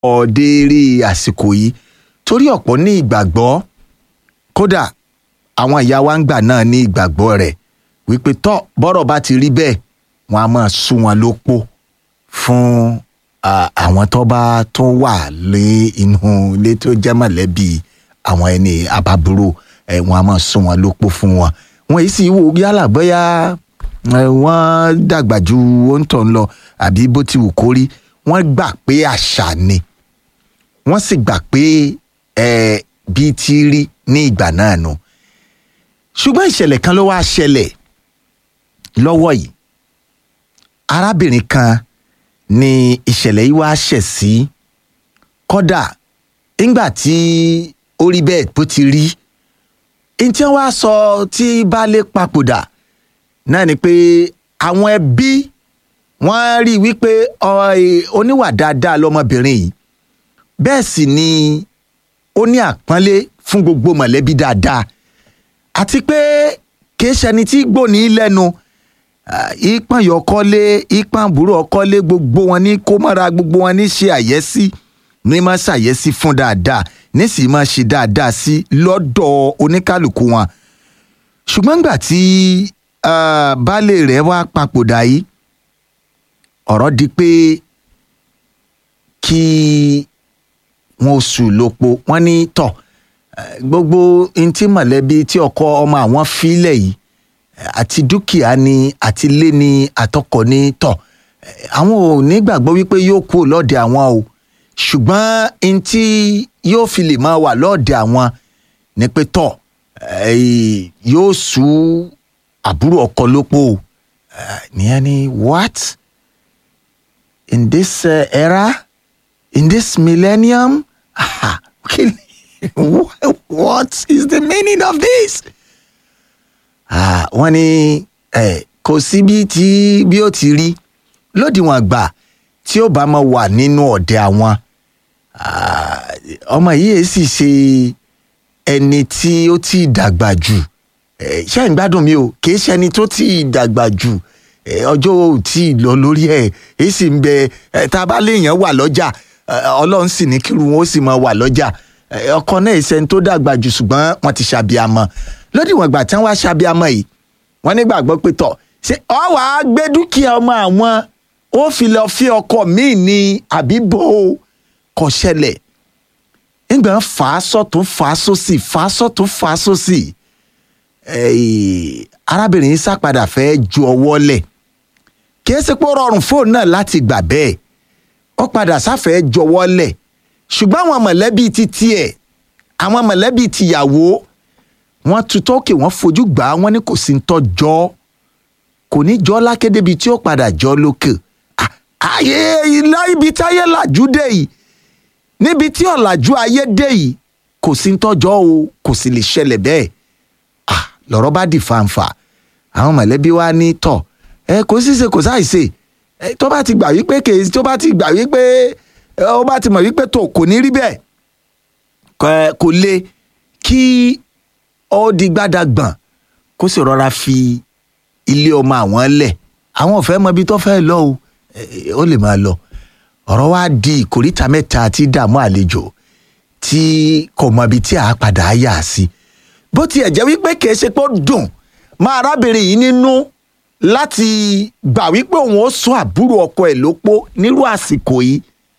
ọ̀ọ́dẹ́rẹ́ àsìkò yìí torí ọ̀pọ̀ ní ìgbàgbọ́ kódà àwọn ìyá wa ń gbà náà ní ìgbàgbọ́ rẹ̀ wípé tọ́ bọ́rọ̀ bá ti rí bẹ́ẹ̀ wọ́n á máa sún wọn lópó fún ah, àwọn tó bá tó wà lé inú ilé tó jẹ́ mọ̀lẹ́bí àwọn ẹni àbábúrò ẹ̀ wọ́n á máa sún wọn lópó fún wọn wọn yìí sì wò yálà bóyá ẹ, wọ́n dàgbà ju òǹtọ̀ ń lọ àbí bó ti wù kó rí wọ́n gbà pé àṣà ni wọ́n sì gbà pé ẹ bí ti rí ní ìgbà náà nu ṣùgbọ́n ìṣẹ̀lẹ̀ kan ló wá ṣẹlẹ̀ lọ́wọ́ yìí arábìnrin kan ni ìṣẹ̀lẹ̀ yìí wá ṣẹ̀ sí kódà ńgbà tí ó rí bẹ́ẹ̀ bó ti rí ntí wọ́n á sọ tí baálé papòdà náà ni pé àwọn ẹbí wọ́n rí i wípé ọ, ẹ, oníwà dáadáa lọmọbìnrin yìí bẹ́ẹ̀ sì ni ó ní àpọ́nlé fún gbogbo mọ̀lẹ́bí dáadáa àti pé kìí ṣẹni tí gbòní lẹ́nu Ah, ìpọ́n yọkọ́lé ìpọ́n àbúrò ọkọ́lé gbogbo wọn ní kó mọ́ra gbogbo wọn ní ṣe àyẹ́sí ní máa ṣàyẹ́sí fún dáadáa nísìnyí máa ṣe dáadáa sí lọ́dọ̀ oníkálukú wọn ṣùgbọ́n nígbà tí ah, baálé rẹ̀ wá papòdà yìí ọ̀rọ̀ di pé kí wọn oṣù lópo wọn ní tọ̀ eh, gbogbo ntí mọ̀lẹ́bí tí ọkọ ọmọ àwọn fílẹ̀ yìí àti dúkìá ni àti ilé ni àtọkọ ni tọ Eh, àwọn ò ní gbàgbọ́ wípé yóò kú lọ́ọ̀dẹ̀ àwọn o ṣùgbọ́n n tí yóò fi lè máa wà lọ́ọ̀dẹ̀ àwọn ni pé tọ̀ eh, yóò sú àbúrò ọkọ lópò o Eh, nìyẹn ni what in this uh, era in this millennium ah, kí ni- what is the meaning of this? Ah, wọ́n ní eh, kò sí bí tí bí ó ti rí lódiwọ̀n àgbà tí ó bá máa wà nínú ọ̀dẹ àwọn Ah, ọmọ yìí èé sì ṣe ẹni tí ó ti dàgbà jù Eh, ṣé ń gbádùn mi o kì í ṣe ẹni tó ti dàgbà jù Eh, ọjọ́ ò tí ì lọ lórí ẹ̀ èyí sì ń bẹ eh, tá a bá léèyàn wà lọ́jà eh, ọlọ́run sì ní kírun wọn ó sì máa wà lọ́jà Eh, ọkọ náà ìṣẹ́ni tó dàgbà jù ṣùgbọ́n wọ́n ti ṣàbíamọ lódiwọ̀n ìgbà tí wọ́n wá ṣàbíamọ yìí wọ́n nígbàgbọ́ pé tọ̀ ṣé ọ wàá gbé dúkìá ọmọ àwọn ó fi lọ fi ọkọ míì ní àbíbò kò ṣẹlẹ̀ nígbà fà á sọ́tún fà á sósì fà á sọ́tún fà á sósì Eh, arábìnrin yìí sápadà fẹ́ ju ọwọ́ lẹ̀ kì í ṣe pé ó rọrùn fóònù náà láti gbà bẹ́ẹ̀ ó padà sáfẹ́ jọwọ́ lẹ̀ ṣùgbọ́n àwọn mọ̀lẹ́bí ti tiẹ̀ àwọn mọ̀lẹ́bí tìyàwó wọ́n tutọ́ òkè wọ́n fojú gbà á wọ́n ní kò sí ń tọ́jọ́ kò ní jọ́ lákédébi tí ó padà jọ́ lókè Ah, ayé ilá ibi táyé làjú dé yìí níbi tí ọ̀làjú ayé dé yìí kò sí ń tọ́jọ́ o kò sì lè ṣẹlẹ̀ bẹ́ẹ̀ ah lọ́rọ̀ bá di fanfa àwọn mọ̀lẹ́bí wa ní tọ̀ ẹ kò sí ṣe kò sáì ṣe ẹ tó bá ti gbà wípé kèé tó bá ti gbà wípé ẹ, ó bá ti mọ̀ wípé tó kò ní rí bẹ́ẹ̀ kò- kò le kí ó di gbádàgbọ̀n kó sì rọra fi ilé ọmọ àwọn lẹ̀ àwọn ò fẹ́ mọ ibi tó fẹ́ lọ o ẹ, ó lè máa lọ ọ̀rọ̀ wa di ìkóríta mẹ́ta tí dààmú àlejò tí kò mọ ibi tí a padà á yà sí bó tiẹ̀ jẹ́ wípé kìí ṣe pé ó dùn máa arábìnrin yìí nínú láti gbà wípé òun ó sún àbúrò ọkọ ẹ̀ lópó nírú àsìkò yìí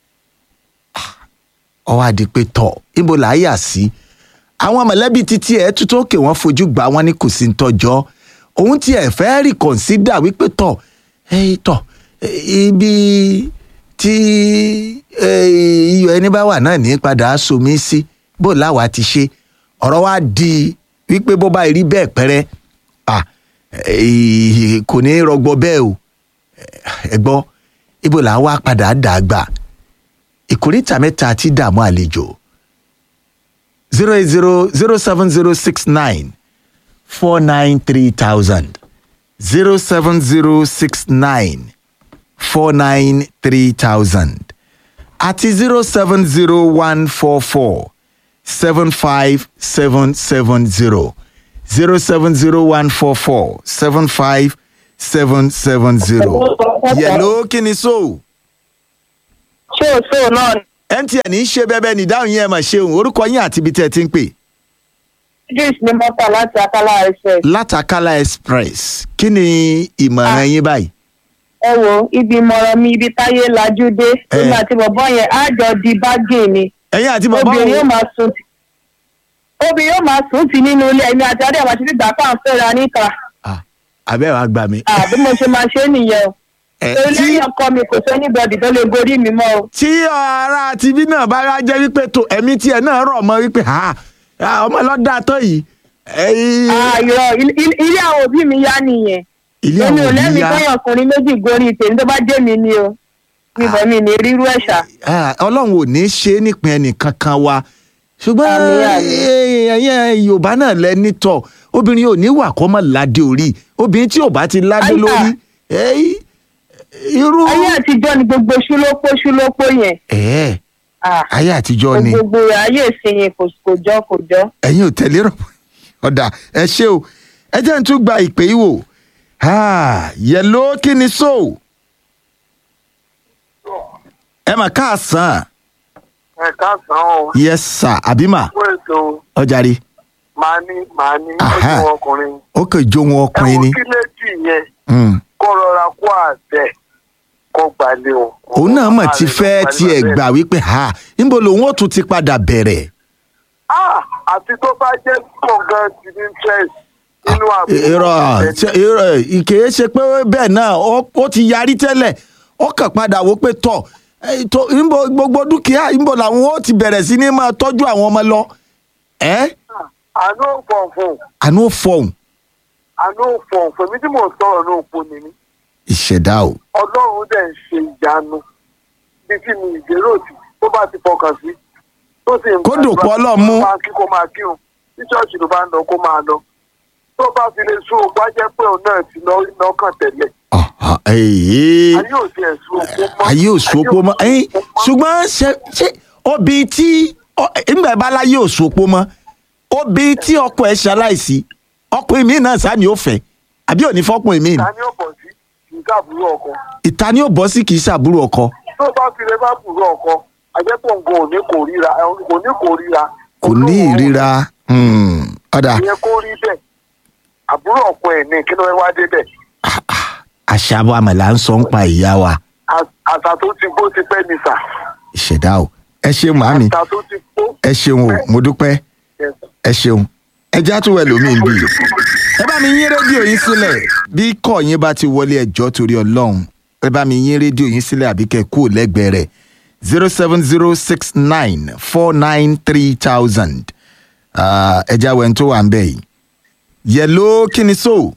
ó wá di pé tọ̀ ibo là á yà sí àwọn mọ̀lẹ́bí títí ẹ̀ tuntun òkè wọ́n fojú gbà wọ́n ní kò sí ń tọ́jọ́ òun tí ẹ̀ fẹ́ rí kọ̀ǹsídà wípé tọ̀ ẹ̀ tọ̀ eh, ibi tí eh, iyọ̀ ẹni bá wà náà ní padà á somi sí bó láwa ti ṣe ọ̀rọ̀ wa di wípé bó bá rí bẹ́ẹ̀ pẹ́rẹ́ ah, eh, kò ní rọgbọ bẹ́ẹ̀ o ẹ gbọ́ ibo là á wá padà dàgbà ìkórìtà mẹ́ta ti dààmú àlejò zero eight zero zero seven zero six nine four nine three thousand zero seven zero six nine four nine three thousand àti zero seven zero one four four seven five seven seven zero zero seven zero one four four seven five seven seven zero. yẹ̀lò kí ni so ṣé o ṣé o náà ni mtn ń ṣe bẹbẹ ní ìdáhùn yẹn ẹ mà ṣeun orúkọ yín àti ibi tẹ́ ẹ ti ń pè. idris ní mọ́tà láti akálá ẹsẹ̀. látàkàlà express kí ni ìmọ̀ràn yín báyìí. ẹ wo ibi ìmọ̀ràn mi ibi táyé lajú dé Eh. èmi àti bọ̀bọ́ yẹn á jọ di bágìn ni ẹ̀yin àti bàbá obìnrin yóò òun máa sùn tì obìnrin yóò máa sùn tì nínú ilé ẹ̀mí àti adé àmàṣe nígbà tá à ń fẹ́ra níta abẹ́ wa gbà mí. àbí mo ṣe máa ṣe é nìyẹn o Ẹ, torí tí lẹ́yìn ọkọ mi kò sẹ́ni bọ́dì tó lè gorí mi mọ́ o. tí ara tibí náà bá wá jẹ́ wípé tó ẹ̀mí tiẹ̀ náà rọ̀ mọ́ wípé ha ha, ọmọ lọ́dà tó yìí. ẹ̀yin- àìrọ̀ ilé àwọn òbí mi yá nìyẹn ilé èmi àwọn ò òbí lẹ́mìí yá kọ́yàn ọkùnrin méjì gorí tèmi tó bá jẹ́ mi ni o níbẹ̀ mi ní rírú ẹ̀ṣà. Ah, ọlọ́run ò ní ṣe é nípìn ẹnìkan kan wa ṣùgbọ́n Àmín, àmín. ẹ̀yìn yorùbá náà lẹ́ni tọ̀ obìnrin ò ní wà kọ́ mọ́ ládé orí obìnrin tí ò bá ti ládé Àyà. lórí ẹ̀yìn, irú. ayé àtijọ́ ni gbogbo ṣúlópó ṣúlópó yẹn. ẹ̀ẹ́ Ah, ayé àtijọ́ ni gbogbo ayé ìsinyìí kò kò jọ kò jọ. ẹ̀yin ò tẹ̀lé rọ̀ ọ̀dà ẹ ṣé o ẹ jẹ́ n tún gba ìpè yìí wò yẹ̀ló kí ni so ẹ mà káàsán ẹ káàsán o yes sir àbímà fún ètò ọjàre màá ní màá ní Aha. ojú ọkùnrin ó kàn jó wọn ẹ ọkùnrin wo ni kí létí yẹn Mm. kó rọra kó àtẹ kó gbalẹ̀ o. òun náà mọ̀ ti fẹ́ tiẹ̀ gbà wípé ha níbo lòun ó tún ti padà bẹ̀rẹ̀ Ah, àti tó bá jẹ́ gbọ̀ngàn ti ní interest nínú àbúrò irọ́ ṣe- irọ́ ìkèé ṣe pé bẹ́ẹ̀ náà ó ó ti yarí tẹ́lẹ̀ ó kàn padà wò pé tọ̀ eh, tó- níbo gbogbo dúkìá níbo làwọn ó ti bẹ̀rẹ̀ sí ní máa tọ́jú àwọn ọmọ lọ ẹ́ àánú òfòǹfò àánú ó fọhùn àánú òfòǹfò èmi tí mò ń sọ̀rọ̀ ní òpó ni mí ìṣẹ̀dá o ọlọ́run dẹ̀ ń ṣe ìyanu bí tí mi ìgbéró sí tó bá ti fọkàn sí tó sì ń Kó dòpọ̀ Ọlọ́run mú. máa kí kó máa kírun tí ṣọ́ọ̀ṣì ló bá ń lọ kó máa lọ tó bá fi lè sún òpó á jẹ́ pé òun náà ti lọ lọ́kàn tẹ́lẹ̀ Ọ̀hán, èyí. ayé ò tiẹ̀ sún òpó mọ́ ayé òṣòpó mọ́ ẹ̀yìn ṣùgbọ́n ṣe ṣe obì tí ìgbà bá láyé òṣòpó mọ́ obì tí ọkọ ẹ̀ ṣaláìsí ọkùnrin mi náà sáà ni ó fẹ́ àbí òní fọkùnrin mi ni ta ni ó bọ̀ sí kì í káàbùrú ọkọ ìta ni ó bọ́ sí kì í ṣàbúrò ọkọ tó bá fi lè bá bùrú ọkọ àjẹpọ̀ nǹkan ò ní kò ríra kò ní kò ríra kò ní ìríra hmm, ọ̀dà ìyẹn kó rí bẹ́ẹ̀ àbúrò ọkọ ẹ̀ ní kí ló wá débẹ̀ àṣà wa màlá ń sọ ń pa ìyá wa Às- àṣà tó ti gbó ti pẹ́ ní sà ìṣẹ̀dá o ẹ ṣeun màámi àṣà tó ti gbó ẹ ṣeun o mo dúpẹ́ Yes. ẹ ṣeun ẹ já tún wẹ̀ lómi bí ẹ bá mi yín rédíò yín sílẹ̀ bí kọ́ yín bá ti wọlé ẹjọ́ torí ọlọ́run ẹ bá mi yín rédíò yín sílẹ̀ àbí kẹ́ kú lẹ́gbẹ̀ẹ́ rẹ̀ zero seven zero six nine four nine three thousand ẹ já wẹ̀ ń tó wà ń bẹ̀ yìí yẹ̀ló kí ni so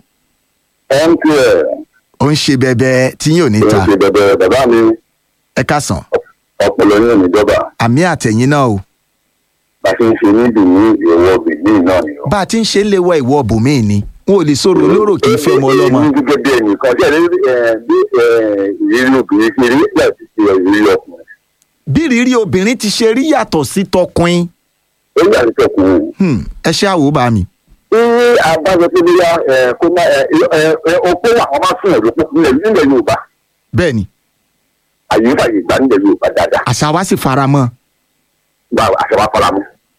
mtn ó ń ṣe bẹbẹ tí yín ò ní ló ń ta ṣe bẹbẹ bàbá mi ẹ kásán ọpọlọ ní ìjọba àmì àtẹ̀yìn náà o bá a ṣe ń ṣe níbi ní ìwọ bìíní náà ni o. bá a ti ń ṣe ń léwọ ìwọ bùnmí ni wọn ò lè sọ̀rọ̀ olóró kì í fẹ́ ọmọ ọlọ́mọ ní gẹ́gẹ́ bí ẹnìkan tí ẹni bí ìrírí obìnrin ṣe rí láti ṣe ìrírí ọkùnrin bí rírí obìnrin ti ṣe rí yàtọ̀ sí tọkùnrin ó yà ní tọkùnrin. Hmm, ẹ ṣe àwò bá mi. tí abájọ tó bíyá kó má opó àwọn máa fún ẹ̀rọ púpọ̀ nílẹ̀ nílẹ̀ yorùbá bẹ́ẹ̀ ni àyè fàyè gbà nílẹ̀ yorùbá dáadáa àṣà wa sì fara mọ́ gba àṣẹ wa fọlá mu.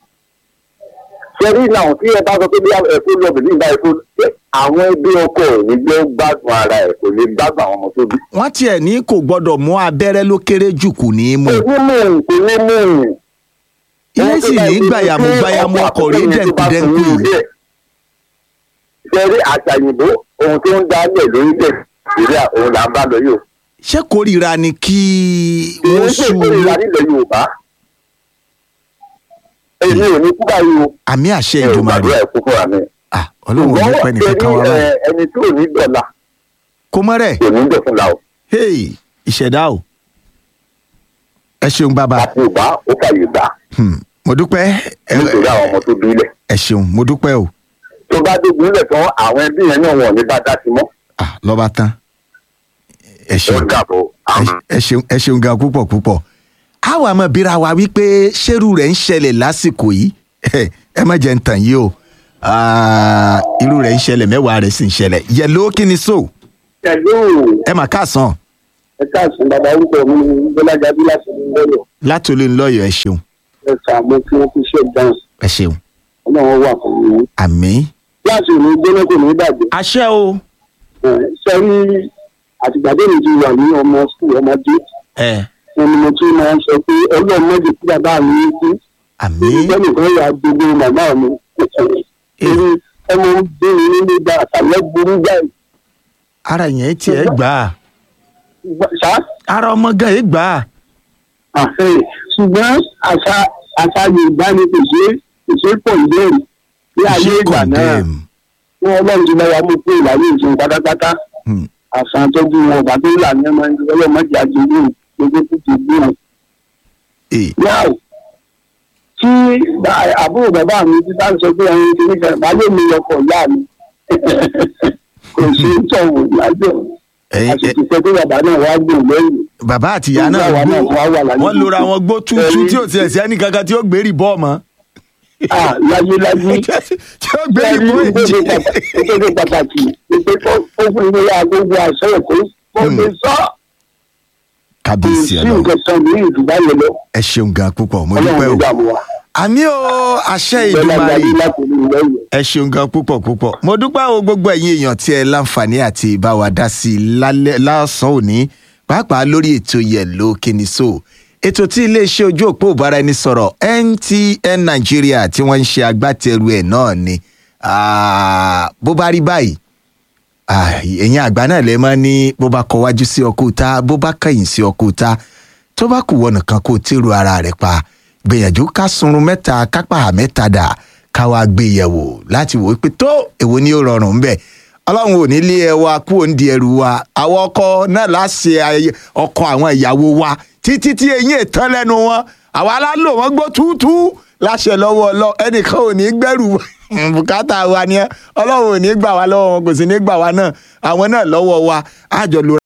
sẹ́rí náà tí ẹ bá sọ pé bíyá ẹ̀kọ́ lọ́bìnrin báyìí kó àwọn ẹbí ọkọ ẹ̀ ní gbé gbádùn ara ẹ̀ kò lè gbádùn àwọn ọmọ tó bí. wọ́n tiẹ̀ ní kò gbọ́dọ̀ mú abẹ́rẹ́ ló kéré jù kù ní í mú onímọ̀ kò ní mú un. ilé sì ní gbàyàmú gbàyàmú ọkọ̀ rí dẹ̀nkúdẹ́nkú yìí sẹ́rí àṣàyìnbó ohun tó ń dálẹ̀ lórílẹ̀ nàìjíríà òun là ń bá lọ yóò. ṣé kórìíra ni kí èyí wọ́n sì sùn kórìíra nílẹ̀ yorùbá. èmi ò ní kú báyìí o. àmì àṣẹ ẹ ò ìdùmarè gbàdúrà ẹ̀kú fúnra mi. Ah, ọlọ́run ò ní pẹ́ nìkan kan wá ṣẹ́rí, báyìí ẹ, ẹni tí ò ní dọ̀la kó mọ́ rẹ̀ kò ní dọ̀ fúnla o. hey ìṣẹ̀dá o ẹ ṣeun bàbá àti ìgbà ó fàyè gbà Hmm, mo dúpẹ́ ẹ nítorí àwọn ọmọ tó bí ilẹ̀. ẹ ṣeun mo dúpẹ́ o tó bá dé gúnlẹ̀ tán àwọn ẹbí yẹn náà wọ̀n ní bá dá sí mọ́. Ah, lọ́ba tán ẹ ó ṣeun dàbọ̀ ẹ- ẹ ṣeun ẹ ṣeun gan púpọ̀ púpọ̀ àwa mọ̀ bíra wa wípé ṣérú rẹ̀ ń ṣẹlẹ̀ lásìkò yìí ẹ má jẹ́ ń tàn yìí o Ah, irú rẹ̀ ń ṣẹlẹ̀ mẹ́wàá rẹ̀ sì ń ṣẹlẹ̀ yẹ̀ló kí ni so pẹ̀lú ẹ mà káàsán ẹ káàsán bàbá orúkọ mi ní bọ́lájáde láti ní lọ́yọ̀ látòlé ńlọyọ̀ ẹ ṣeun ẹ sàmú kí wọ́n fi ṣe dance ẹ ṣeun ọlọ́run wà fún mi. àmín. láti ìlú gbóná kò ní bàjẹ́ àṣẹ o. sẹ́rí àtìgbàdé mi ti wà ní ọmọ sùkúl ọmọdé ẹ wọn ni mo tún máa ń sọ pé ọlọ́run mọ́jì tí bàbá mi ń kú àmín. ìgbẹ́ni kan yà gbogbo màmá mi torí ọmọ ń bí mi nínú ìgbà àtàlẹ́ burú jáì ara yẹn tiẹ̀ gbà á ṣá ara ọmọ gan yìí gbà á. àfẹ́ ṣùgbọ́n àṣà àṣà yorùbá ni kò ṣe kò ṣe pọ̀ ìbéèrè ní ayé ṣé ìgbà náà condemn. wọn ọlọ́run ti bá wa mú kúrò láyé ìṣòro pátápátá Hmm. àṣà tọ́jú wọn ọ̀gá tó là ní ọmọ ẹni ọlọ́mọdé àjẹmí gbogbo tó ti gbé wọn. Eh, yáò tí bá- àbúrò bàbá mi ti bá ń sọ pé ẹyin ti nífẹ̀ẹ́ baálé mi ọkọ̀ ìyá mi kò sí tọ̀wọ̀ lájọ ẹ̀yin- ẹ- àṣìṣe pé pé bàbá náà wá gbò lẹ́yìn bàbá àti ìyá náà Ìyá wa náà gbó wá wà láyé. wọ́n lora wọn gbó tútú tí ò tiẹ̀ sí ẹnì kankan tí ó gbérí bọ́ ọmọ. Ah, láyé láyé tí ó gbérí bọ́ èjì. ìpèsè pàtàkì ìpè tó ó fún ilé agogo àṣẹ ẹ̀kọ́ kó lè sọ kábíyèsí sí ẹ lọ nǹkan kan ní ìdúgbà yẹn lọ ẹ ṣeun gan púpọ̀ mo dúpẹ́ ọlọ́run o. ló dààmú wa àmì o àṣẹ bẹ́ẹ̀ ìdùmarè láyé láti ní ìlẹ́yìn. ẹ ṣeun gan púpọ̀ púpọ̀ mo dúpẹ́ o gbogbo ẹ̀yin èèyàn tí ẹ láǹfààní àti bá wa dá sí i lálẹ́ lásán òní pàápàá lórí ètò yẹ̀lò kìnìṣó ètò tí iléeṣẹ́ ojú òpó ìbáraẹnisọ̀rọ̀ NTN Nàìjíríà tí wọ́n ń ṣe agbátẹrù ẹ̀ náà ni Ah, bó bá rí báyìí Ah, ẹ̀yin àgbà náà lè máa ní bó bá kọ wájú sí ọkọ̀ ta bó bá kẹ̀yìn sí ọkọ̀ ta tó bá kù wọ́n nìkan kó o tèrò ara rẹ̀ pa gbìyànjú ká sunrun mẹ́ta kápá mẹ́ta dà ká wá gbé yẹ̀wò láti wò ó pé tó èwo ni ó rọrùn ń bẹ̀ ọlọ́run ò ní lé ẹ wa kú òǹdí ẹrù wa àwọn ọkọ náà láṣẹ ayẹyẹ ọkọ àwọn ìyàwó wa títí tí eyín ètàn lẹ́nu wọn àwa aláàlò wọn gbó túútú láṣẹ lọ́wọ́ ọlọ́ ẹnìkan ò ní gbẹ́rù wa bùkátà wa ni ẹ ọlọ́run ò ní gbà wá lọ́wọ́ wọn kò sì ní gbà wá náà àwọn náà lọ́wọ́ wa àjọ lóra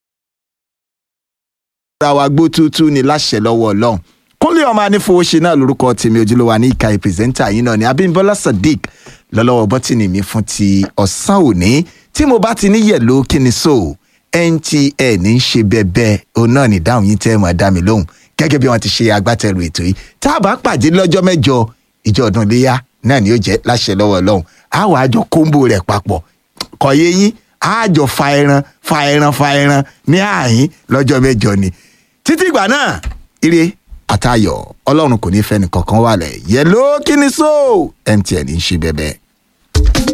ra wa gbó túútú ni láṣẹ lọ́wọ́ ọlọ́run kúnlé ọmọ anífowóṣe náà lórúkọ tèmi ojúlówó ní ìka ìpèsèntà yìí náà ni abímbọ́lá sadiq lọ́lọ́wọ́ bọ́tìnì mi fún ti ọ̀sán òní tí mo bá ti ní yẹ̀lò kíni so ntn ń ṣe bẹ́ẹ̀bẹ́ òun náà ní dáhùn yín tẹ́ ẹ máa dá mi lóhùn gẹ́gẹ́ bí wọ́n ti ṣe agbátẹrù ètò yìí tá a bá pàdé lọ́jọ́ mẹ́jọ ìjọ ọdún iléyà náà ni ó jẹ́ láṣẹ lọ́wọ́ ọlọ́run àwọn àjọ kóńbò rẹ̀ papọ̀ kọ̀yé yín àjọ fa ẹran fa ẹran fa ẹran ní àyín lọ́jọ́ mẹ́jọ ni títí ìgbà náà ire àtayọ̀ ọlọ́run kò ní fẹ́ nìkankan wà lẹ̀ yẹ ló kí ni so mtn ń ṣe bẹ́ẹ̀ bẹ́ẹ̀.